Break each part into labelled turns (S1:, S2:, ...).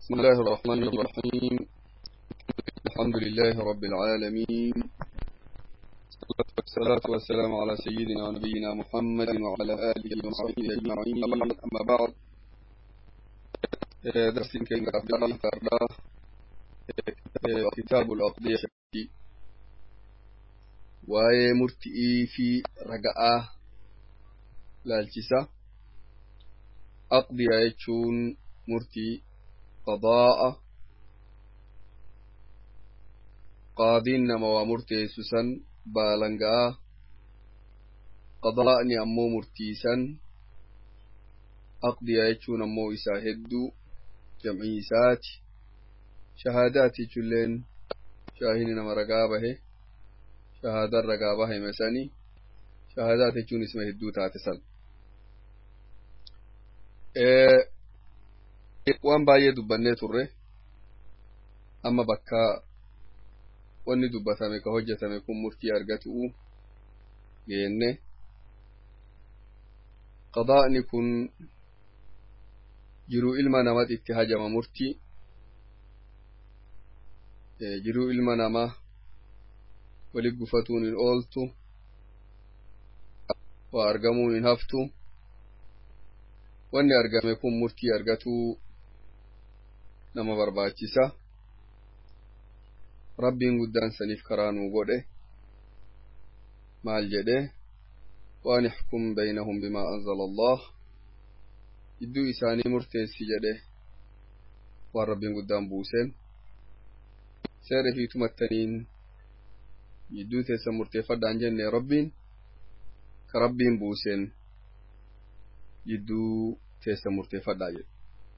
S1: بسم الله الرحمن الرحيم الحمد لله رب العالمين والصلاة والسلام على سيدنا ونبينا محمد وعلى آله وصحبه أجمعين أما بعد درس كان كتاب الأقضية waa'ee murti'ii fi raga'aa laalchisa aqdiya jechuun murtii qadaa'a qaadiin nama waa murteessu san baalanga'a qadaa'ni ammoo murtiisan aqdiya jechuun ammoo isaa hedduu jam'ii isaati shahaadaati jechuulleen shaahini nama ragaa bahe shahaadan ragaa bahame sani shahaadaat jechuun isma hedduu taate san waan baay'ee dubbannee turre amma bakka wanni dubbatame ka hojjetame kun murtii argatu'u geenne qadaa'ni kun jiruu ilma namat itti hajama murtii jiruu ilma namaa wali gufatuun hin ooltu waa argamuun hin haftu wanni argame kun murtii argatuu nama barbaachisa rabbiin guddaan saniif karaa nuu godhe maal jedhe waan ixkum baynahum bimaa anzala allah jidduu isaanii murteessi jedhe waan rabbiin guddaan buuseen seera fi tumattaniin jidduu teessan murteeffadhaan jenne rabbiin ka rabbiin buuseen jidduu teessan murteeffadhaa jedhe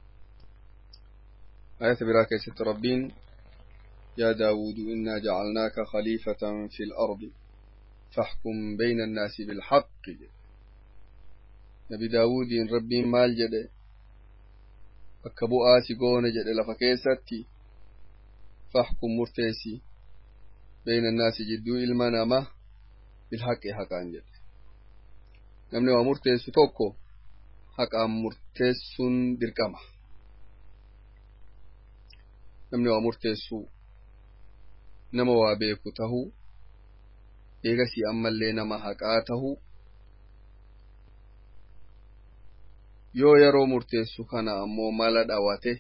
S1: ayata biraa keessatti rabbiin yaa daawuudu innaa jacalnaaka khaliifatan fi lardi faxkum bayna annaasi bilxaqi jedhe nabi daawuudiin rabbiin maal jedhe bakka bu'aasi goone jedhe lafa keessatti faxkum murteessi بين الناس جدو إلما نما بالحق حقان جد نمني ومرتس توكو حقا مرتس درقما نمني ومرتس نما وابيكو تهو إيغسي أما اللي نما حقا تهو yoo yeroo murteessu kana ammoo mala dhawate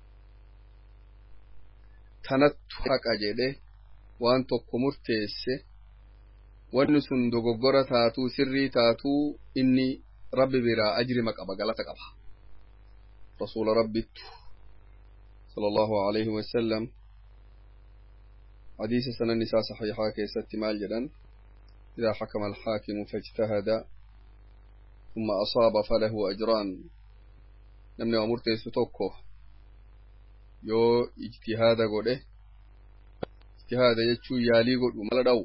S1: tanattu haqa jedhe waan tokko murteesse wanni sun dogoggora taatuu sirrii taatuu inni rabbi biraa ajrima qaba galata qaba rasuula rabbittu sala allahu alayhi wasalam hadiisa sanan isaa saxiixaa keessatti maal jedhan idaa xakama alxaakimu fajtahada ثم أصاب فله أجران نمني ومرتي ستوكو يو اجتهاد قوله ijtihaada jechuu yaalii godhu mala dha'u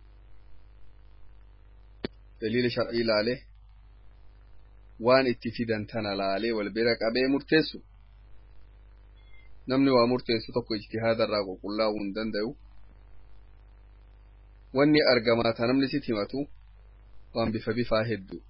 S1: daliila shar'ii laale waan itti fidan tana laalee wal bira qabee murteessu namni waa murteessu tokko ijtihaada irraa qulqullaa'uu hin danda'u wanni argamaa ta namni sit himatu waan bifa bifaa hedduu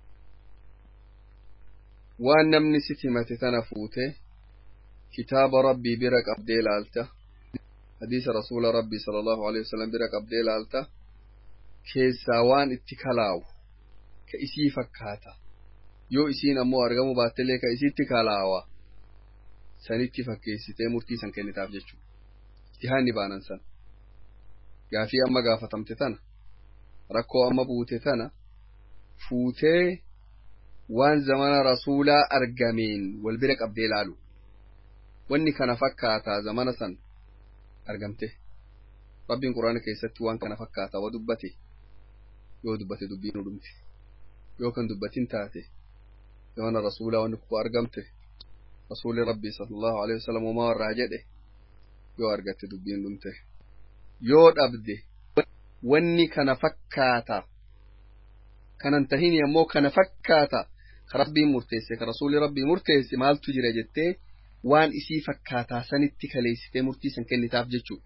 S1: waan namni sit himate tana fuute kitaaba rabbii bira qabdee laalta hadiisa rasuula rabbii sala allahu alehi wasalam bira qabdee laalta keessaa waan itti kalaawu ka isii fakkaata yoo isiin ammoo argamu baattelee ka isiitti kalaawa sanitti fakkeessitee murtii san kennitaaf jechuu ijtihaanni baanan san gaafii amma gaafatamte tana rakkoo amma buute tana fuutee waan zamana rasuulaa argameen wal bira qabdee laalu wanni kana fakkaataa zamana san argamte rabbiin quraana keessatti waan kana fakkaata wa dubbate yoo dubbate dubbiin dhumte yoo kan dubbatin taate zamana rasuulaa wanni kuko argamte rasuuli rabbii sallallahu alaihi wasallam homaa warraa jedhe yoo argatte dubbiin dhumte yoo dhabde wanni kana fakkaata kanan tahini ammoo kana fakkaata ka rabbiin murteesse ka rasuuli rabbii murteesse maaltu jira jettee waan isii fakkaataa sanitti kaleessitee murtii san kennitaaf jechuu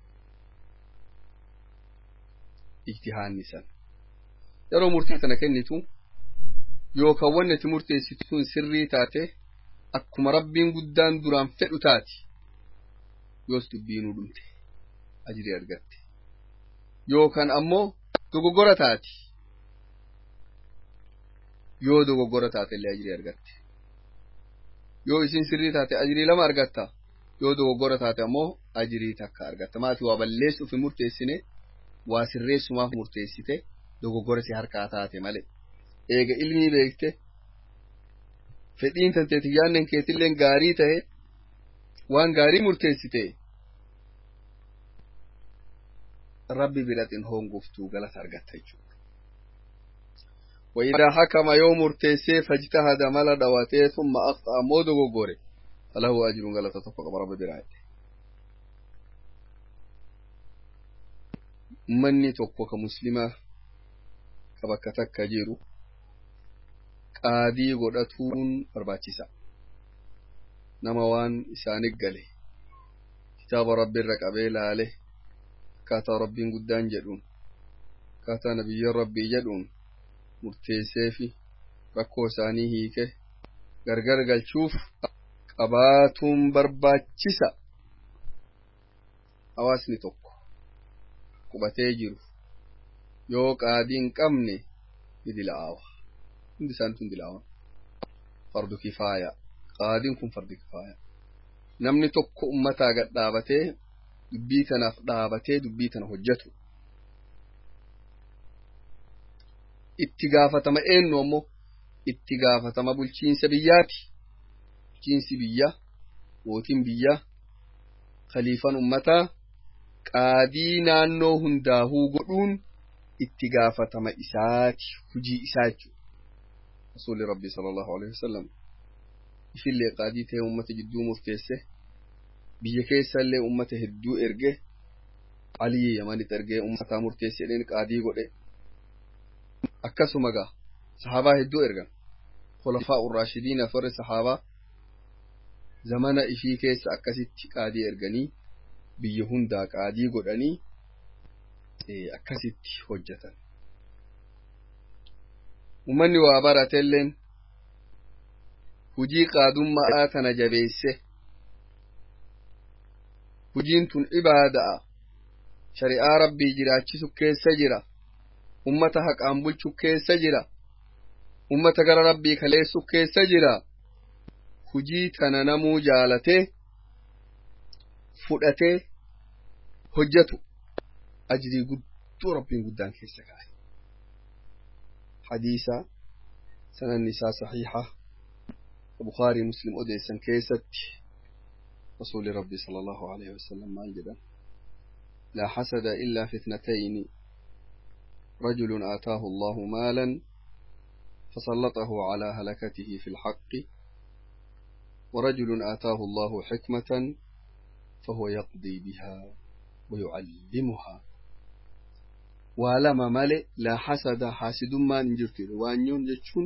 S1: ijtihaanni san yeroo murtii sana kennitu yookaan wanni ati murteessitu sun sirrii taate akkuma rabbiin guddaan duraan fedhu taati yoos dubbiinuu dhumte ajrii argatte yookaan ammoo dogoggora taati yoo dogoggora taate illee ajrii argatte yoo isin sirrii taate ajrii lama argatta yoo dogoggora taate ammoo ajrii takka argatta maati waa balleessuuf hin murteessine waa sirreessumaaf murteessite dogoggora si harkaa taate malee eega ilmii beekte fedhiin tante tiyyaannen keetilleen gaarii ta'e waan gaarii murteessite rabbi biratin honguftuu galata argatta jechuudha. وإذا حكم يوم مرتسي فاجتهد ملا دواتي ثم أخطأ مودو غوري فله أجر غلطة تفق رب برايته manni tokko ka muslimaa ka bakka takka jiru qaadii godhatuun barbaachisa nama waan isaanit gale kitaaba rabbiirra qabee laale akkaataa rabbiin guddaan jedhuun akkaataa nabiyyoon rabbii jedhuun murteessee fi rakkoo isaanii hiike gargar galchuuf qabaatuun barbaachisa hawaasni tokko qubatee jiru yoo qaadii hin qabne ni dila'aawa hundi isaanitu hin dila'aawa fardu kifaaya qaadiin kun fardu kifaaya namni tokko ummataa gad dhaabatee dubbii tanaaf dhaabatee dubbii tana hojjetu itti gaafatama eenyu ammoo itti gaafatama bulchiinsa biyyaati bulchiinsi biyya mootiin biyya khaliifan ummataa qaadii naannoo hundaahuu godhuun itti gaafatama isaati hujii isaa jechuudha rasuulli rabbii sallallahu alaihi wasallam ifillee qaadii ta'e ummata jidduu murteesse biyya keessallee ummata hedduu erge alii yamanit ergee ummataa murteesse jedheen qaadii godhe akkasuma gaa sahaabaa hedduu ergan khulafaa urraashidiin afarri sahaabaa zamana ifii keessa akkasitti qaadii erganii biyya hundaa qaadii godhanii akkasitti hojjetan ummanni waa baratelleen hujii qaadummaa tana jabeesse hujiin tun ibaada'a shari'aa rabbii jiraachisu keessa jira ummata haqaan bulchu keessa jira ummata gara rabbii kaleessu keessa jira hujii tana namuu jaalatee fudhatee hojjetu ajrii guddoo rabbiin guddaan keessa kaa'e hadiisa sananni isaa saxiixa bukaarii muslim odeessan keessatti rasuuli rabbi sala allahu alaihi wasallam maal jedhan laa xasada illaa fi ithnatayni رجل آتاه الله مالا فسلطه على هلكته في الحق ورجل آتاه الله حكمة فهو يقضي بها ويعلمها ولما ملئ لا حسد حاسد ما نجرت وانيون جتشون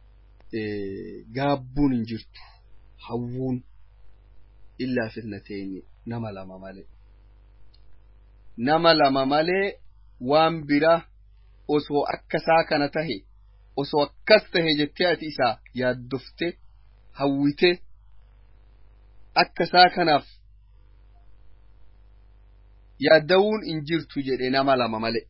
S1: قابون نجرت حوون إلا في اثنتين نما لما ملئ نما لما ملئ وان بره osoo akkasaa kana tahe osoo akkas tahe jettee ati isaa yaaddofte hawwite akkasaa kanaaf yaaddawuun hin jirtu jedhe nama lama male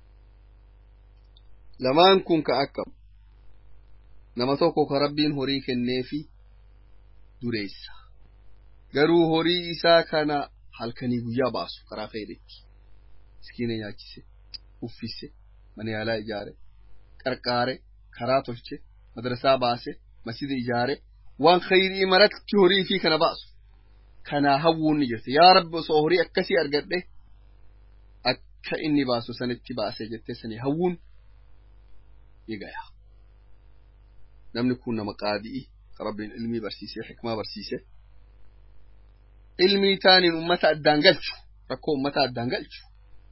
S1: lamaan kun ka akkam nama tokko ka rabbiin horii kenneefi dureessa garuu horii isaa kana halkanii guyyaa baasu karaa fayyadetti miskiina nyaachise uffise mana yaalaa ijaare qarqaare karaa tolche madrasaa baase masjida ijaare waan khayrii maratti horii fi kana baasu kanaa hawwuun ni jirti yaa rabbi osoo horii akkasii argadhe akka inni baasu sanitti baase jettee sanii hawwuun ni gaya namni kun nama qaadi'i ka rabbiin ilmii barsiisee xikmaa barsiise ilmii taaniin ummata addaan galchu rakkoo ummata addaan galchu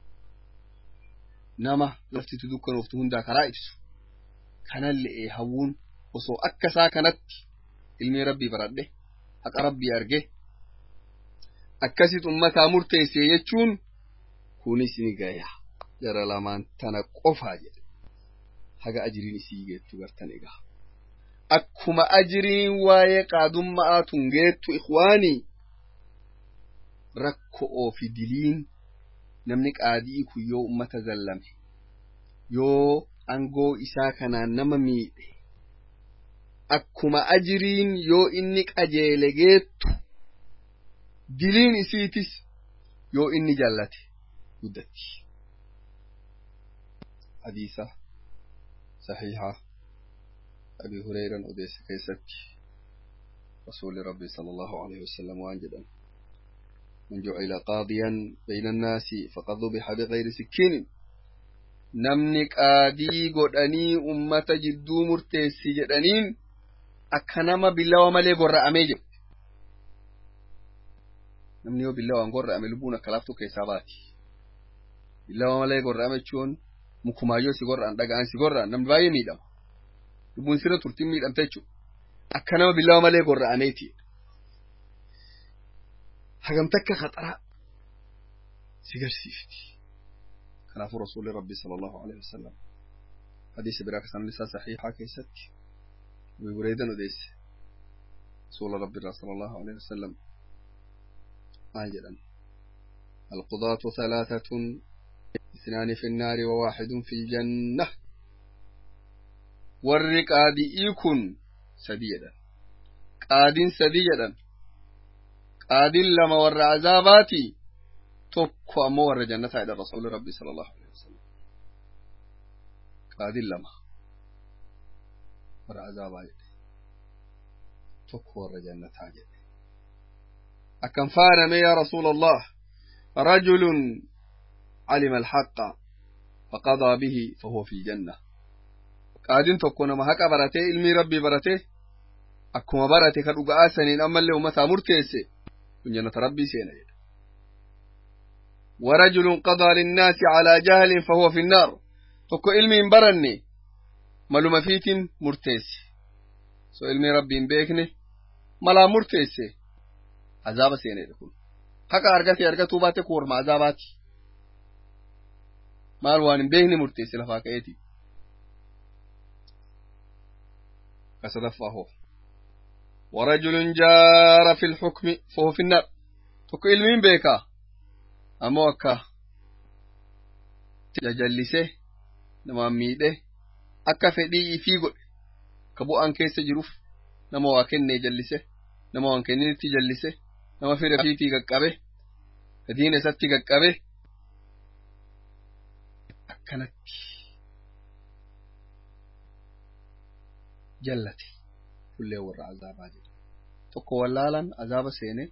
S1: nama laftitu dukkanooftu hundaa karaa ibsu kanallee hawwuun osoo akka isaa kanatti ilmii rabbii baradhe haqa rabbii arge akkasit ummataa murteesse jechuun kunis ni gaya jara lamaan tana qofaa jedhe haga ajiriin isii geettu gartan egaa akkuma ajiriin waa'ee qaadummaa tun geettu ikwaanii rakko'oo fi diliin namni qaadii kun yoo ummata zallame yoo angoo isaa kanaan nama miidhe akkuma ajiriin yoo inni qajeele geettu diliin isiitis yoo inni jallate guddatti hadiisa saxiixa abi hureyran odeesse keessatti rasuuli rabbi sala allahu alaihi wasalam waan jedhan من جعل قاضيا بين الناس فقد ذبح بغير سكين namni qaadii godhanii ummata jidduu murteessi jedhaniin akka nama billawa malee gorra'amee jedhe namni yoo billawaan gorra'ame lubbuun akka laaftuu keessaa baati billawa malee gorra'ame jechuun mukumaayyoo si gorra'an dhaga'an si gorra'an namni baay'ee miidhama lubbuun sirra turtiin miidhamte jechuudha akka nama billawa malee gorra'ameeti hagamta akka khaxaraa si garsiifti kanaafuu rasuulli rabbi sala allahu alaihi wasalam hadiisa biraa kasan isaa saxiixaa keessatti abi hureyran odeesse rasuula rabbi irraa sala allahu alaihi wasalam maal jedhan القضاة ثلاثة اثنان في النار وواحد في الجنة warri qaadi'ii kun sadii jedhan qaadiin sadii jedhan qaadiin lama warra azaabaati tokko ammoo warra jannataa jedhan rasuuli rabbi sala allahu alehi wasalam qaadiin lama warra azaabaa jedhe tokko warra jannataa jedhe akkam faaname yaa rasuula allah rajulun علم الحق فقضى به فهو في الجنة qaadiin tokko nama haqa baratee ilmii rabbii baratee akkuma barate ka dhuga'aa saniin ammallee ummataa murteesse kun jannata rabbii seena jedha ورجل قضى للناس على جهل فهو في النار tokko ilmiin baranne maluma fiitin murteesse so ilmii rabbiin beekne malaa murteesse azaaba seenedha kun haqa argate argatuu baate kun warma azaabaati maal waan hin beekne murteesse lafaa ka'eeti كسدفه ورجل جار في الحكم فهو في النار تكو علمين بيكا أمو أكا تجلسه نما ميده أكا فدي في قل كبو أن كيس جروف نما واكن نجلسه نما واكن تجلسه نما في رفيتي قبه كدين ستي قبه أكنت jallate fullee warra azaabaa jedha tokko wallaalan azaaba seene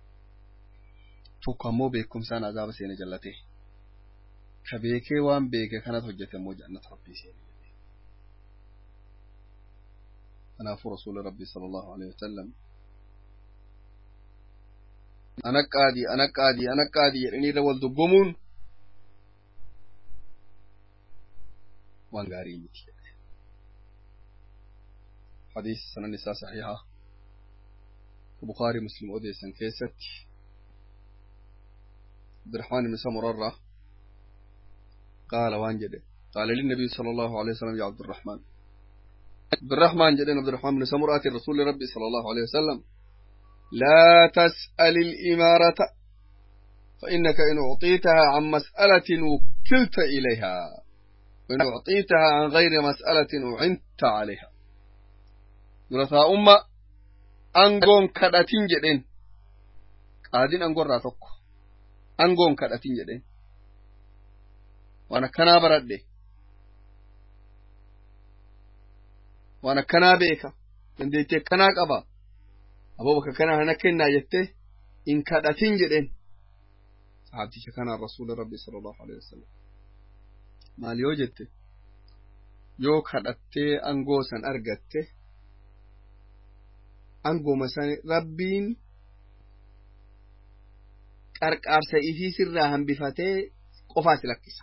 S1: tokko ammoo beekumsaan azaaba seene jallate ka beekee waan beeke kanat hojjete ammoo jannata rabbii seene jedhe kanaafuu rasuuli rabbii sala allahu alehi wasalam ana qaadii ana qaadii ana qaadii jedhanii irra wal dubbamuun waan gaarii miti حديث سنة النساء صحيحة البخاري مسلم أوديسن كيست عبد الرحمن بن سمرة قال وانجد قال للنبي صلى الله عليه وسلم يا عبد الرحمن عبد الرحمن جدنا عبد الرحمن بن سمرة الرسول ربي صلى الله عليه وسلم لا تسأل الإمارة فإنك إن أعطيتها عن مسألة وكلت إليها وإن أعطيتها عن غير مسألة أعنت عليها durataa umma angoon kadhatin jedhen qaadiin angoorraa tokko angoon kadhatin jedhen waan akkanaa baradhe waan akkanaa beeka dandeettii akkanaa qaba aboo bakka kanaa hana kennaa jette in kadhatin jedhen sahaabticha kanaan rasuula rabbi sala allahu alehi wasalam maal yoo jette yoo kadhattee angoo san argatte angoma san rabbiin qarqaarsa ifii sirraa hambifatee qofaa si lakkisa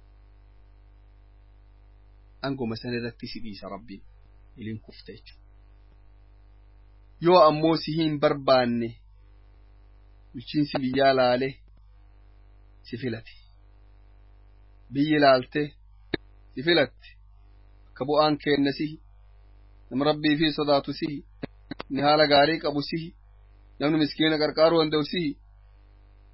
S1: angoma san irratti si dhiisa rabbiin iliin kufte jechuudha yoo ammoo si hin barbaanne bulchiinsi biyyaa laale si filate biyyi laalte si filatte akka bu'aan kenna sihi nama rabbii fi sodaatu sihi ni haala gaarii qabu sihi namni miskiina qarqaaruu danda'u sihi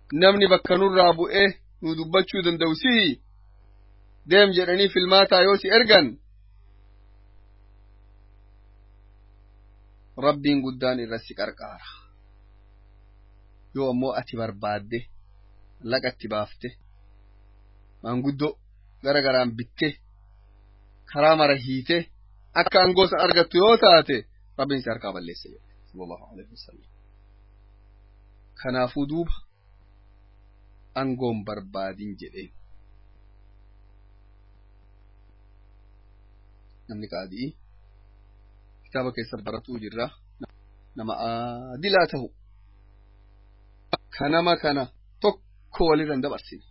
S1: namni bakka nurraa bu'ee nu dubbachuu danda'u si'i deem jedhanii filmaataa yoo si ergan rabbiin guddaan irra si qarqaara yoo ammoo ati barbaadde laqatti baafte maanguddoo gara garaan bitte karaa mara hiite akka angoosa argattu yoo taate rabbiin si harkaa balleessa jedhe sallallahu alaihi wasallam kanaafuu duuba angoon barbaadin jedheen namni qaadii kitaaba keessa baratuu jirra nama adilaa tahu kanama kana tokko walirra hin dabarsine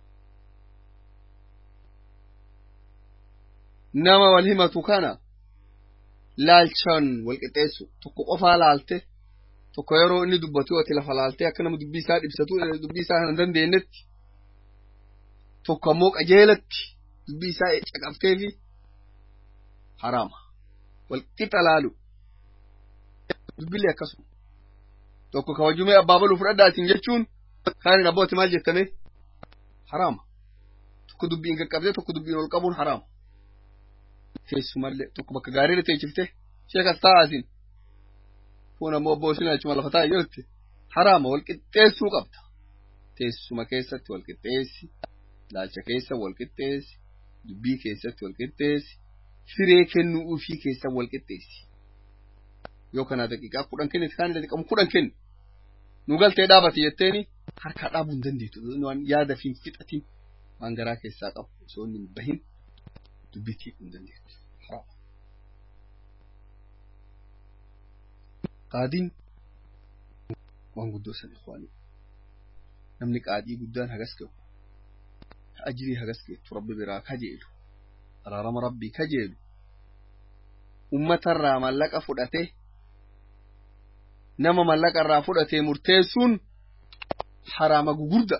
S1: nama wal himatu kana laalchaan wal qixxeessu tokko qofaa laalte tokko yeroo inni dubbatu ati lafa laaltee akka nama dubbii isaa dhibsatu dubbii isaa hin dandeenyetti tokko ammoo qajeelatti dubbii isaa caqabteefi haraama wal qixa laalu dubbillee akkasuma tokko kabajumee abbaa baluu fudhadhaatiin jechuun kaanin abbooti maal jettame haraama tokko dubbiin qaqqabdee tokko dubbiin ol qabuun haraama teessumallee tokko bakka gaariirra teechifte sheekas taa'aatiin kun ammoo abboo isin achuma lafa taa'e jirti haraama wal qixxeessuu qabda teessuma keessatti wal qixxeessi laalcha keessa wal qixxeessi dubbii keessatti wal qixxeessi firee kennuu ufii keessa wal qixxeessi yoo kana daqiiqaa kudhan kennite kaan daqiiqaa kudhan kenni nu galtee dhaabate jetteeni harkaa dhaabuu hin dandeetu waan yaada fi fixatiin waan garaa keessaa qabu osoo inni hin bahin dubbitii hin dandeetu. qaadiin waan guddoo san ikwaanii namni qaadii guddaan hagas ga'u ajirii hagas geettu rabbi biraa kajeelu araarama rabbii kajeelu ummatarraa mallaqa fudhate nama mallaqa irraa fudhatee murteessuun haraama gugurda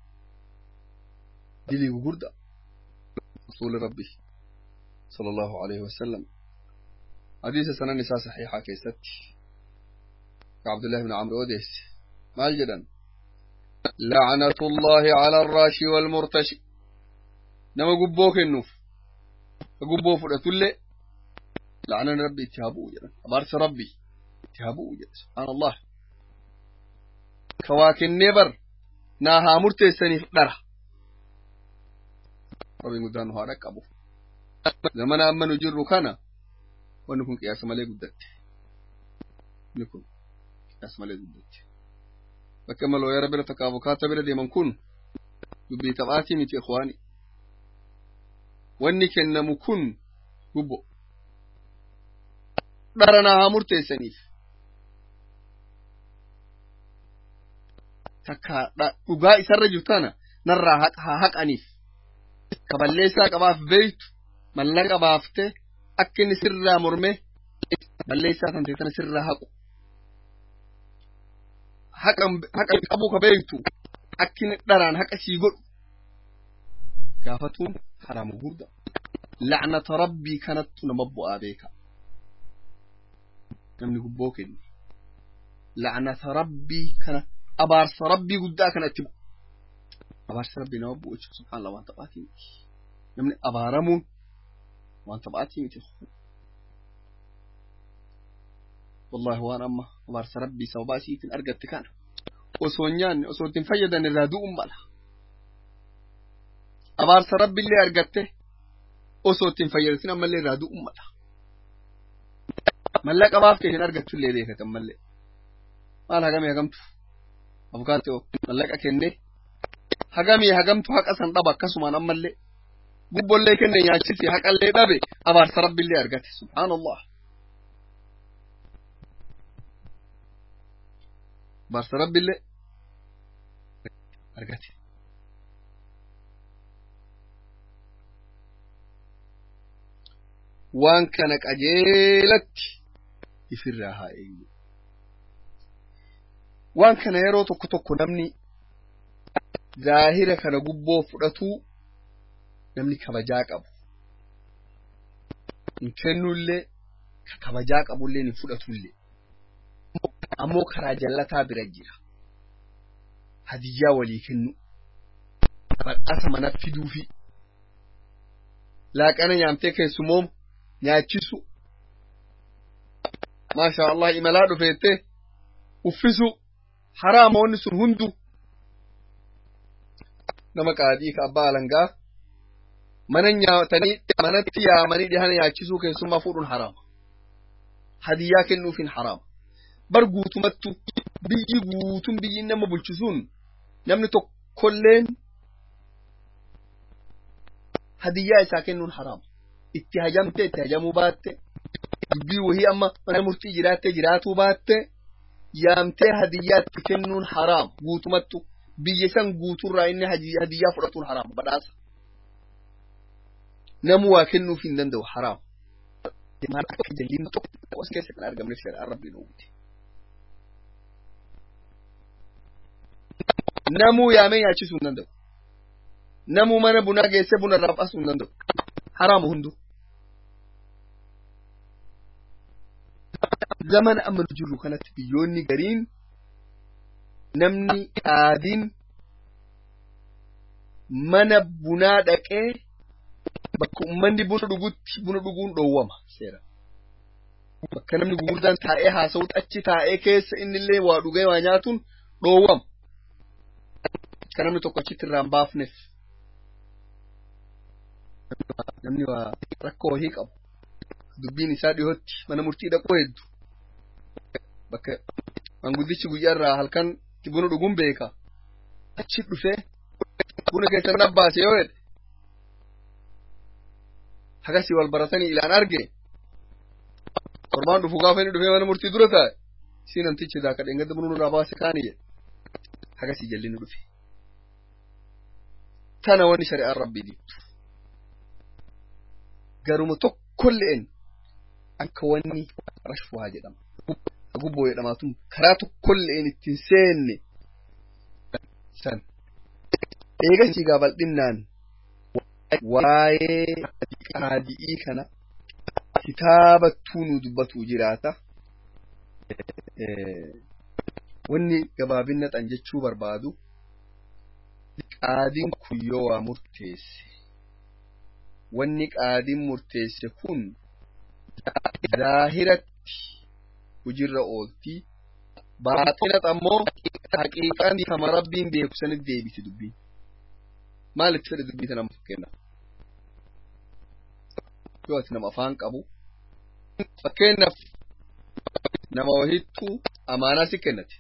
S1: dilii gugurda rasuuli rabbi صلى الله عليه وسلم حديث سنن نساء صحيحة كيست عبد الله بن عمرو وديس ما الجدن لعنة الله على الراشي والمرتشي نما قبوك النوف قبو فرأت اللي لعنة ربي اتهابو جدن أبارس ربي اتهابو جدن سبحان الله كواكن نبر ناها مرتسني درا ربي مدانو هارك أبو zamana amma nu jirru kana wanni kun qiyaasa malee guddatte inni kun qiyaasa malee guddatte bakka amma looyara bira takka abukaata bira deeman kun dubbii taphaatii miti ikhwaani wanni kennamu kun gubbo dhara naa haa murteessaniif takka dhugaa isarra jirtu kana narraa haa haqaniif ka balleessaa qabaaf beeytu mallaqa baaftee akka inni sirraa morme balleessaa kan ta'e sirraa haqu haqa qabuu ka beektu akka inni dharaan haqa sii godhu gaafatuun haraama guddaa lacnata rabbii kanattu nama bu'aa beeka namni gubboo kenne lacnata rabbii kana abaarsa rabbii guddaa kana itti bu'u abaarsa rabbii nama bu'u jechuun subhaanallah waan taphaatii miti namni abaaramuun waan taphaatii miti wallahi waan amma abaarsa rabbii sababaa isiitiin argatte kana osoo hin nyaanne osoo ittiin fayyadan irraa du'uun mala abaarsa rabbiillee argatte osoo ittiin fayyadatin ammallee irraa du'uun mala mallaqa baaftee hin argattullee beekatan mallee maal hagamee hagamtu abukaatoo mallaqa kennee hagamee hagamtu haqa san dhaba akkasumaan ammallee gubbollee kenne nyaachisi haqallee dhabe abaarsa rabbiillee argate subhaanallah abaarsa rabbiillee argate waan kana qajeelatti ifirraa haa eegnu waan kana yeroo tokko tokko namni zaahira kana gubboo fudhatuu namni kabajaa qabu hin kennullee ka kabajaa qabullee hin fudhatullee ammoo karaa jallataa bira jira hadiyyaa walii kennu badhaasa manatti fiduufi laaqana nyaamtee keessumoomu nyaachisu maasha allah imalaa dhufeette uffisu haraama wanni sun hundu nama qaadii ka abbaa alangaa mana nyaatanii manatti yaamanii dhihana nyaachisuu keessummaa fuudhuun haraama hadiyyaa kennuufin haraama bar guutumattu biyyi guutun biyyi nama bulchisuun namni tokkolleen hadiyyaa isaa kennuun haraama itti hajamte itti hajamuu baatte dubbii wahii amma mana murtii jiraatte jiraatuu baatte yaamtee hadiyyaa itti kennuun haraama guutumattu biyya san guuturraa inni hadiyyaa fudhatuun haraama badhaasa namu waa kennuuf hin danda'u haraama maal akka jalliin tokko as keessa kan argamne shari'aan rabbiin uumte namuu yaamee nyaachisuu hin danda'u namuu mana bunaa geessee buna irraa baasuu hin danda'u haraamu hundu zamana amma nu jirru kanatti biyyoonni gariin namni qaadiin mana bunaa dhaqee bakka ummanni buna dhugutti buna dhuguun dhoowwama seera bakka namni gurguddaan taa'ee haasa'utti achi taa'ee keessa innillee waa dhugee waa nyaatuun dhoowwama akka namni tokko achitti irraa hin baafneef namni waa rakkoo wahii qabu dubbiin isaa dhihootti mana murtii dhaquu hedduu bakka manguddichi guyyaa irraa halkan buna dhuguun beeka achi dhufee buna keessan nabbaase yoo jedhe hagasii wal baratanii ilaan arge torbaan dhufu gaafa inni dhufee mana murtii dura taa'e si namtichi daaka dheengadda buna nurraa baase kaani jedhe hagasii jallinni dhufe tana wanni shari'aan rabbii diittu garuma tokkolleen akka wanni rashwaa jedhama gubboo jedhamaatun karaa tokkolleen ittiin seenne san eegasii gaa bal'innaan waa'ee qaadi'ii kana kitaabattuu nu dubbatu jiraata wanni gabaabinna xan jechuu barbaadu qaadiin kun yoo waa murteesse wanni qaadiin murteesse kun zaahiratti hujirra ooltii baaxinat ammoo haqiiqaan kama rabbiin beeku sanitti deebiti dubbiin maalitti fedhe dubbii tana fakkeenyaaf yoo ati nama afaan qabu fakkeenyaaf nama wahittuu amaanaa si kennate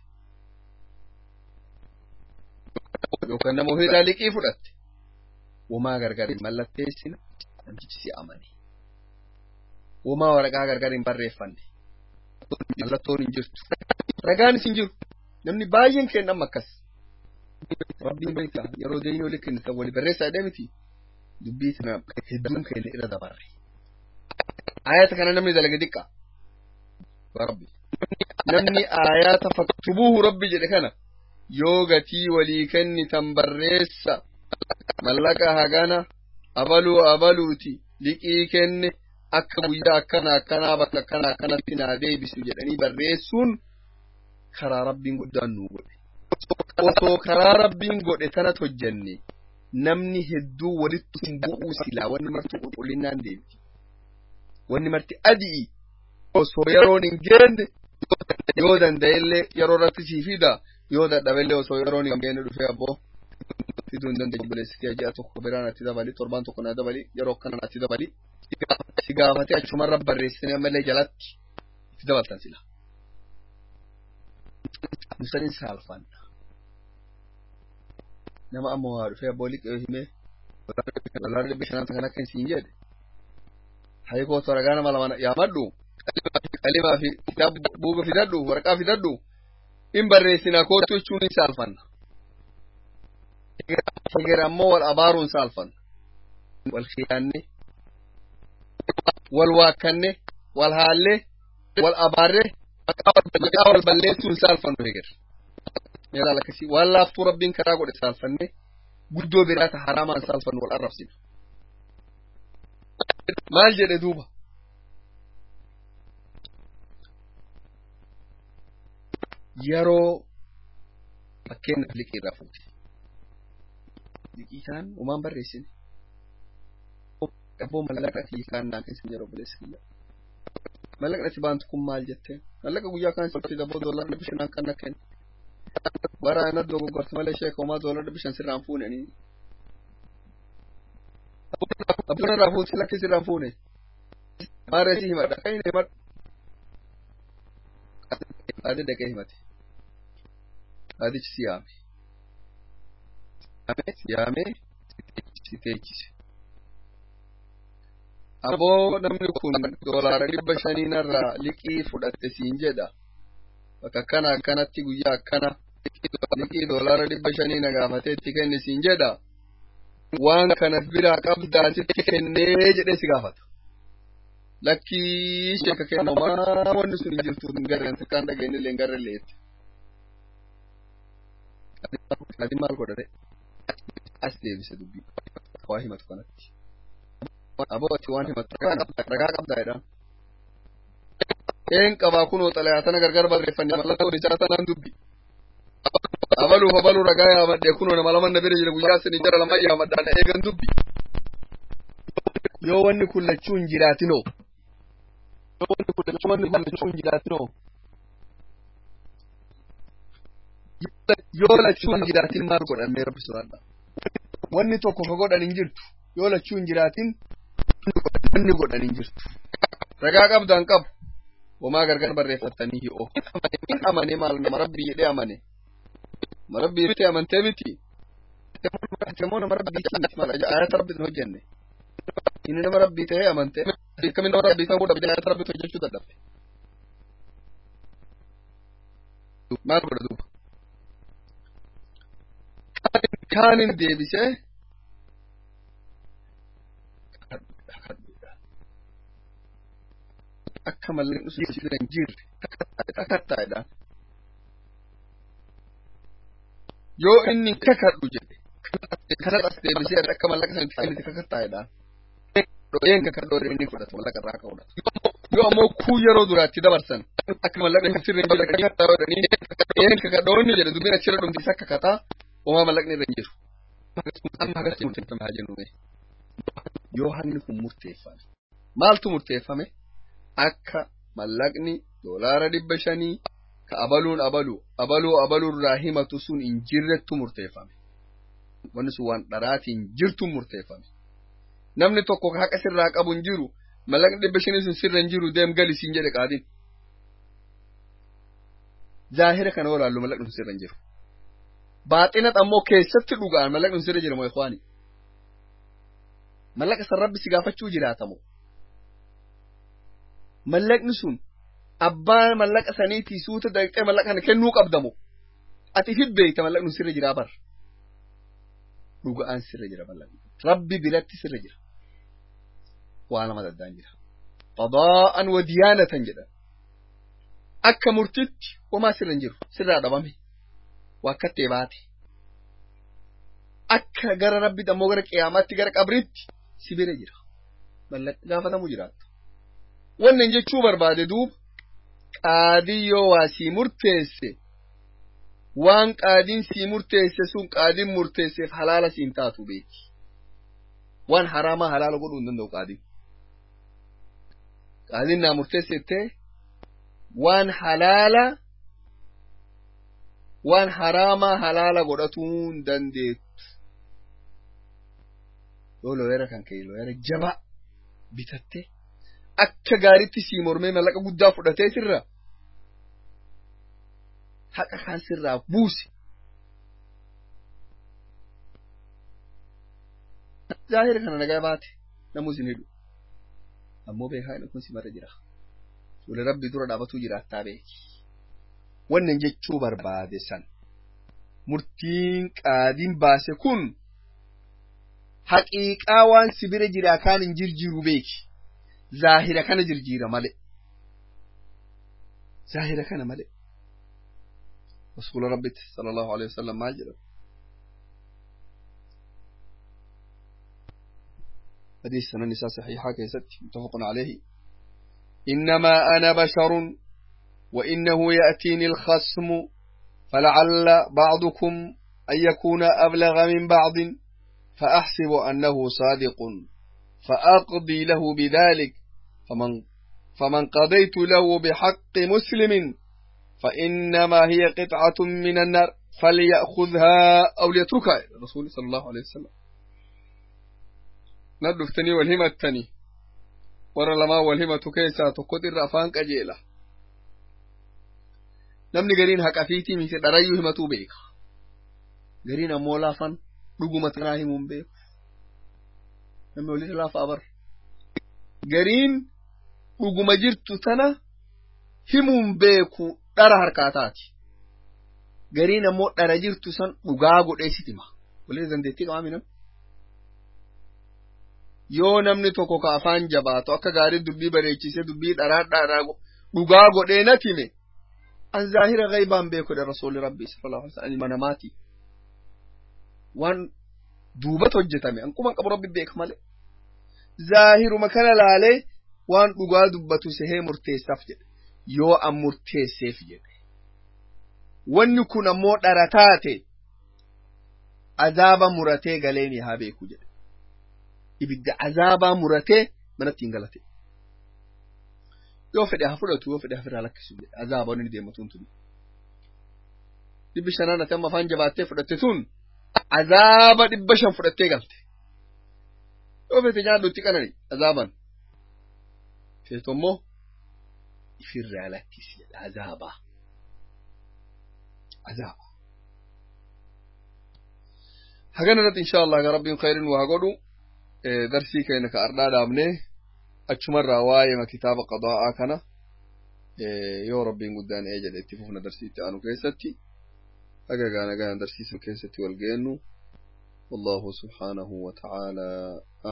S1: yookaan nama wahirraa liqii fudhatte womaa gargar hin mallatteessina namtichi si amane womaa waraqaa gargar hin barreeffanne mallattoon hin jirtu ragaanis hin jiru namni baay'een kennan akkas rabbiin beeka yeroo deeyinii olii kennitan wali barreessaa jedhee miti dubbii tana hedduun keenya irra dabarre ayata kana namni dalage diqqa rabbi namni ayata faktubuuhu rabbi jedhe kana yoo gatii walii kennitan barreessa mallaqa hagana abaluu abaluuti liqii kenne akka guyyaa akkana akkanaa bakka akkana akkanatti naa deebisu jedhanii barreessuun karaa rabbiin guddaan nuu godhe osoo karaa rabbiin godhe tanat hojjenne namni hedduu walitti hin bu'uu silaa wanni marti qulqullinnaan deemti wanni marti adi'i osoo yeroon hin geenne yoo danda'ellee yeroo irratti sii fida yoo dadhabellee osoo yeroon hin geenne dhufee abboo fiduu hin dandeenye obboleessi kee ji'a tokko biraan atti dabali torbaan tokko na dabali yeroo akkana atti dabali si gaafatee achumarra barreessine ammallee jalatti itti dabaltan sila musanin saalfanna nama amma waa dhufee abboo liqee himee dolarri dhibba shanaanta kan akka hin siin jedhe haykoo toragaa nama lama yaamadhu qalimaa fi kitaaba buuga fidadhu waraqaa fidadhu in barreessinaa kootu jechuun hin saalfanna eger ammoo wal abaaruun saalfanna wal khiyaanne wal waakkanne wal haallee wal abaarre maqaa wal balleessuun saalfannu eger meelaal akkasii waan laaftuu rabbiin karaa godhe saalfanne guddoo biraata haraamaan saalfannu wal arrabsina maal jedhe duuba yeroo fakkeenyaaf liqii irraa fuute liqii kaan umaan barreessine abboo mallaqatii kaan naan isin jedhu obboleessa kiyya mallaqati baantu kun maal jettee mallaqa guyyaa kaan sitti dabboo doolar dhibba shanaan kan na kenna waraana dogoggorte malee sheeka homaa doolar dhibba shan sirraan fuunanii abboon irraa fuute lakki sirraan fuune maaree si himadha kan hin himadhu Adi dhaqee himate. Adichi si yaame. Si yaamee si teechise. Aboo namni kun doolaara dhibba shaniinarraa liqii fudhatte siin jedha. Bakka akkana akkanatti guyyaa akkana liqii doolaara dhibba shaniina gaafatee itti kenne siin jedha. Waan kana biraa qabdaa sitti kennee jedhee si gaafata. lakkii sheeka kennamaa wanni sun hin jirtu hin garreen takkaan dhageenye illee hin garre leetti. Ati maal godhate? As deebise dubbii. Waa himatu kanatti. Aboo ati waan himatu ragaa qabdaa jedhaan. Een qabaa kunoo xalayaa tana gargar barreeffannee mallattoo isaa tanaan dubbi. Abaluuf abaluu ragaa yaamadhee kunoo nama lama na bira jira guyyaa sanii jara lama yaamadhaan eegan dubbi. Yoo wanni kun lachuu hin jiraatinoo. wanni kun lachuu hin jiraatinoo. Yoo lachuu hin jiraatin maal godhan mee rabbi sodaadha. Wanni tokko ka godhan hin jirtu. Yoo lachuu hin jiraatin wanni godhan hin jirtu. Ragaa qabdaan qabu. Homaa gargar barreeffattanii hi'oo. In amane maal nama rabbii jedhee amane. Ma rabbii miti amantee miti. Moo nama rabbii miti maal ayata rabbi hin hojjenne. Inni nama rabbii ta'ee amantee. Akkamiin nama rabbii ta'uu dhabdee ayata rabbii hojjechuu dadhabde. Maal godha duuba? Kaanin deebisee akka mallaqni sun sirra hin jirre kakattaa'edhaan. Yoo inni kakadhu jedhe kanas as deebisee akka mallaqa sana itti kennite kakattaa'edhaan. Dho'een kakadhoo inni fudhatu mallaqa irraa ka'uudha. Yoo ammoo kuu yeroo duraatti dabarsan akka mallaqni sirra hin jirre kakattaa godhanii dho'een kakadhoo inni jedhe dubbiin achirra dhumti isa kakataa homaa mallaqni irra hin jiru. Amma agarsiisu murteeffame haa jennu yoo hanni kun murteeffame maaltu murteeffame akka mallaqni doolaara dhibba shanii ka abaluun abalu abaluu abaluurraa himatu sun hin jirrettu murteeffame wanni sun waan dharaatiin jirtu murteeffame namni tokko ka haqa sirraa qabu hin jiru mallaqni dhibba shanii sun sirra hin jiru deem gali siin jedhe qaadin zaahira kana walaallu mallaqni sun sirra hin jiru baaxinat ammoo keessatti dhugaan mallaqni sun sirra jira moo ikwaani mallaqa san rabbi si gaafachuu jiraatamoo mallaqni sun abbaan mallaqa saniitii suuta daqiiqee mallaqa kana kennuu qabdamo ati fi beeyta mallaqni sirra jiraa bar dhuga'aan sirra jira mallaqni rabbi biratti sirra jira waa lama daddaan jira qadaa'an wa diyaanatan jedhan akka murtitti homaa sirra hin jiru sirraa dhabame waa akkattee baate akka gara rabbi ammoo gara qiyaamaatti gara qabritti si bira jira mallaqni gaafatamuu jiraata wannan jechuu barbaade duuba qaadii yoo waa sii murteesse waan qaadiin sii murteesse sun qaadiin murteesseef halaala siin taatu beeki waan haraamaa halaala godhuu hin danda'u qaadiin qaadiin naa murteessettee waan halaala waan haraamaa halaala godhatuu hin dandeettu yoo looyera kan ka'e looyera jabaa bitattee akka gaaritti sii mormee mallaqa guddaa fudhatee sirra haqa kan sirraa buuse. Zaahira kana nagaa baate namuu isin hidhu. Ammoo beekaa inni kun si mara jira. Fuula rabbi dura dhaabatuu jiraattaa beeki. Wannan jechuu barbaade san. Murtiin qaadiin baase kun haqiiqaa waan si bira jiraa kaan hin jirjiiru beeki. zaahira kana jirjiira male zaahira kana male rasuula rabbitti sala allahu alehi wasalam maal jedhamu حديث سنن النساء صحيحة كيست متفق عليه إنما أنا بشر وإنه يأتيني الخصم فلعل بعضكم أن يكون أبلغ من بعض فأحسب أنه صادق فأقضي له بذلك فمن, فمن قضيت له بحق مسلم فإنما هي قطعة من النار فليأخذها أو ليتركها الرسول صلى الله عليه وسلم ندفتني والهمتني ورا لما والهمة كيسا تقدر أفان كجيلة namni gariin haqa fiitii miti dharayyuu himatuu beeka gariin ammoo laafan dhuguma tanaa himuun beeku namni walitti laafa abar gariin dhuguma jirtu tana himuun beeku dhara harkaataati gariin ammoo dhara jirtu san dhugaa godhee sitima walitti dandeettii qabaami nam yoo namni tokko ka afaan jabaatu akka gaarii dubbii bareechisee dubbii dharaa dharaa dhugaa godhee na time an zaahira gaybaan beekudha rasuulli rabbii sallallahu alaihi wasallam manamaati waan duubatti hojjetame ankuman qabu rabbi beeka malee zaahiruma kana laalee waan dhugaa dubbatu sehee murteessaaf jedhe yoo an murteesseef jedhe wanni kun ammoo dhara taate azaaba muratee galeeni haa beeku jedhe ibidda azaabaa muratee manatti hin galate yoo fedhe haa fudhatu yoo fedhe hafirraa lakkisu jedhe azaaba wanni deematuun tuni dhibbi shanaan ati amma afaan jabaattee fudhatte tun azaaba dhibba shan fudhattee galte yoo fete nyaadhu itti qanani azaaban feetu ammoo ifirraa lakkisi jedha azaaba azaaba hagana irratti insha allah ga rabbiin khayrin waa godhu darsii keenya ka ardhaa dhaabnee achumarraa waa'ee kitaaba qadaa'aa kana yoo rabbiin guddaan ee jedhe itti fufna darsii itti aanu keessatti أجا أنا جانا درسيس كيستي والجينو والله سبحانه وتعالى